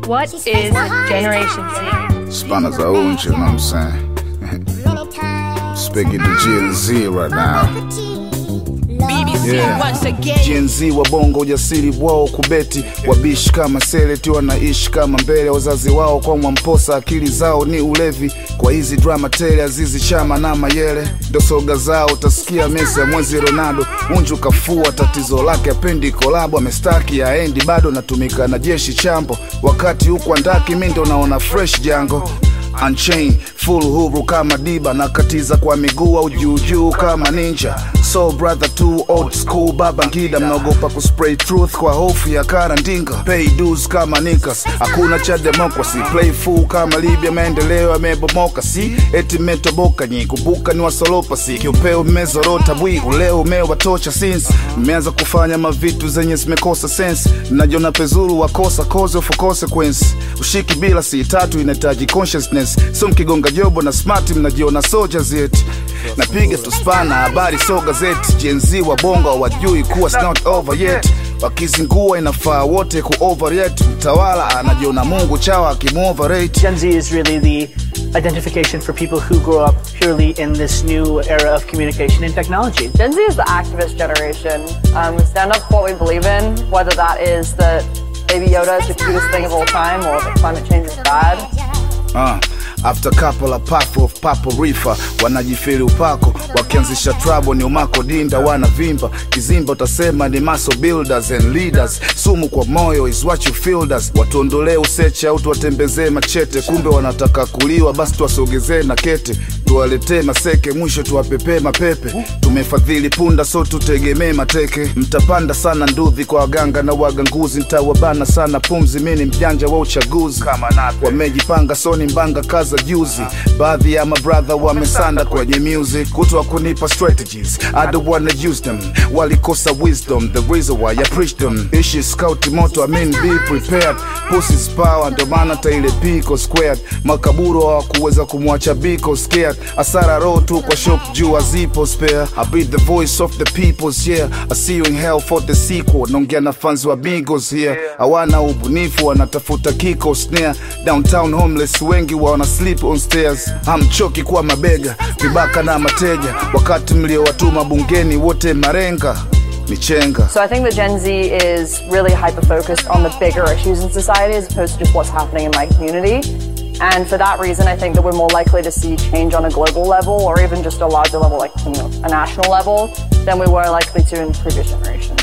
What is Generation Z? Spana za unchi, you know what I'm saying? Speaking to Gen Z right now. BBC Yeah. once again. Gen Z wa bongo ujasiri wao kubeti wabishi kama seleti wanaishi kama mbele wazazi wao kwa mwamposa akili zao ni ulevi kwa hizi drama tele azizi chama na mayele ndo soga zao utasikia mesi ya mwezi Ronaldo unju kafua tatizo lake apendi kolabo amestaki aendi bado natumika na jeshi chambo wakati huku andaki mi ndo naona fresh jango Unchained, full huru kama diba nakatiza kwa miguu au juujuu kama ninja so brother too old school baba ngida mnaogopa kuspray truth kwa hofu ya karandinga pay dues kama nikas hakuna cha democracy play fool kama libya maendeleo yamebomoka si eti metoboka nyi kumbuka ni wasolopa si kiupeo mmezorota bwi uleo umewatosha since mmeanza kufanya mavitu zenye zimekosa sense najona pezuru wakosa cause of consequence ushiki bila si tatu inahitaji consciousness so mkigonga jobo na smart mnajiona soldiers yet napiga tuspana habari so gazeti jenzi wa bongo hawajui kuwa it's not over yet wakizingua inafaa wote ku overreact mtawala anajiona mungu chawa akimuoverate Gen Z is really the identification for people who grow up purely in this new era of communication and technology. Gen Z is the activist generation. Um, we stand up for what we believe in, whether that is that Baby Yoda is the cutest thing of all time or that climate change is bad. Uh, after couple of puff of papo rifa wanajifiri upako wakianzisha trouble ni umako dinda wanavimba kizimba utasema ni muscle builders and leaders sumu kwa moyo is what you feel us watuondolee useche au tuwatembezee machete kumbe wanataka kuliwa basi tuwasogezee na kete tuwaletee maseke mwisho tuwapepee mapepe tumefadhili punda so tutegemee mateke mtapanda sana ndudhi kwa waganga na waganguzi ntawabana sana pumzi mini mjanja wa uchaguzi wamejipanga soni mbanga kaza juzi baadhi ya mabradha wamesanda kwenye music kutwa kunipa strategies I don't wanna use them walikosa wisdom the reason why I preach them ishi scout moto I mean be prepared pussy's power ndo maana taile piko squared makaburo hawakuweza kumwacha biko scared asara roho tu kwa shop juu azipo spare I be the voice of the peoples yeah I see you in hell for the sequel naongea na fans wa bigos here hawana ubunifu wanatafuta kiko snare downtown homeless wengi wana sleep on stairs hamchoki kuwa mabega vibaka na mateja wakati mliowatuma bungeni wote marenga michenga So I think that Gen Z is really hyper focused on the bigger issues in society as opposed to just what's happening in my community. And for that reason, I think that we're more likely to see change on a global level or even just a larger level, like you know, a national level, than we were likely to in previous generations.